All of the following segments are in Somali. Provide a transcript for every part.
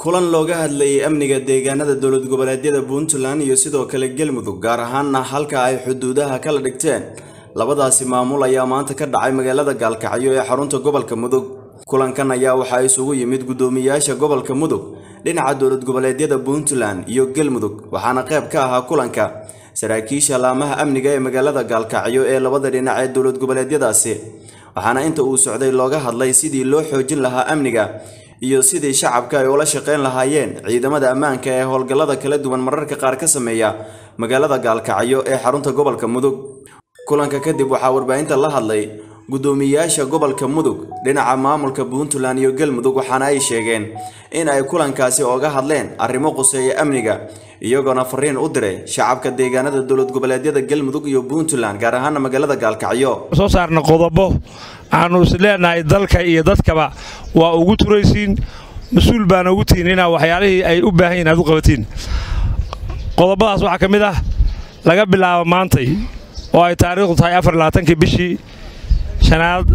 kulan looga hadlayay amniga deegaanada dowlad goboleedyada puntland iyo sidoo kale galmudug gaar ahaanna halka ay xuduudaha kala dhigteen labadaasi maamul ayaa maanta ka dhacay magaalada gaalkacyo ee xarunta gobolka mudug kulankan ayaa waxaa isugu yimid guddoomiyaasha gobolka mudug dhinaca dowlad goboleedyada puntland iyo galmudug waxaana qayb ka ahaa kulanka saraakiisha laamaha amniga ee magaalada gaalkacyo ee labada dhinac ee dowlad goboleedyadaasi waxaana inta uu socday looga hadlay sidii loo xoojin lahaa amniga iyo sidii shacabka ay ula shaqayn lahaayeen ciidamada ammaanka ee howlgallada kala duwan mararka qaar ka sameeya magaalada gaalkacyo ee xarunta gobolka mudug kulanka kadib waxaa warbaahinta la hadlay guddoomiyaasha gobolka mudug dhinaca maamulka puntland iyo galmudug waxaana ay sheegeen in ay kulankaasi ooga hadleen arrimo quseeya amniga iyagoona fariin u diray shacabka deegaanada dowlad goboleedyada galmudug iyo puntland gaar ahaana magaalada gaalkacyo soo saarna qodobo aanu is leenahay dalka iyo dadkaba waa ugu turaysiin mas-uul baana ugu tihiin inaa waxyaalihii ay u baahan yihin aad u qabatiin qodobadaas waxaa ka mid ah laga bilaabo maantay oo ay taariikhdu tahay afarlabaatankii bishii shanaad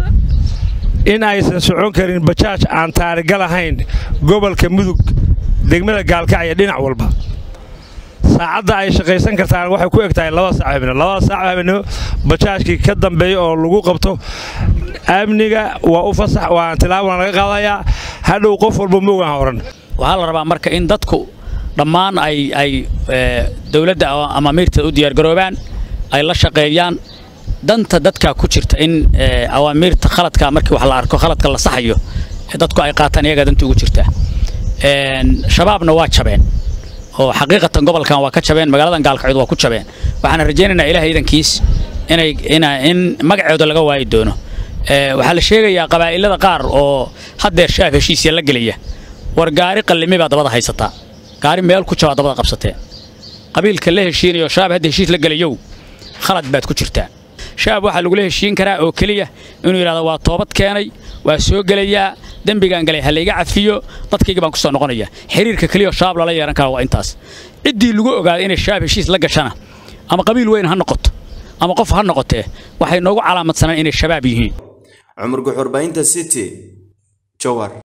in aysan socon karin bajaaj aan taarigal ahayn gobolka mudug degmada gaalkacyo dhinac walba saacadda ay shaqaysan kartaan waxay ku eg tahay laba saac habeenimo labada saac habeenimo bajaajkii ka dambeeya oo lagu qabto amniga waa u fasax waa tilaabana laga qaadayaa hadhow qof walba moogaan horan waxaa la rabaa marka in dadku dhammaan ay ay dowladda ama amiirta u diyaargaroobaan ay la shaqeeyaan danta dadka ku jirta in awaamiirta khaladka markii wax la arko khaladka la saxayo dadku ay qaataan iyagaa danta ugu jirta shabaabna waa jabeen oo xaqiiqatan gobolkan waa ka jabeen magaaladan gaalkacyood waa ku jabeen waxaan rajaynaynaa ilaah iidankiis inay in magaceedu laga waayi doono waxaa la sheegayaa qabaa'ilada qaar oo haddeer shaaf heshiisya la gelaya war gaari qallimi baa dabada haysataa gaari meel ku jabaa dabada qabsateen qabiilka la heshiinayo shaab hadda heshiis la gelayow khalad baad ku jirtaa shaab waxaa lagula heshiin karaa oo keliya inuu yidhahdo waa toobad keenay waa soo gelayaa dembigaan galay ha layga cafiyo dadkayga baan ku soo noqonaya xiriirka keliya shaab lala yeehan kara waa intaas ciddii lagu ogaada inay shaab heshiis la gashana ama qabiil weyn ha noqoto ama qof ha noqotee waxay noogu calaamadsanaan inay shabaab yihiin cumar guxurbaynta city jowhar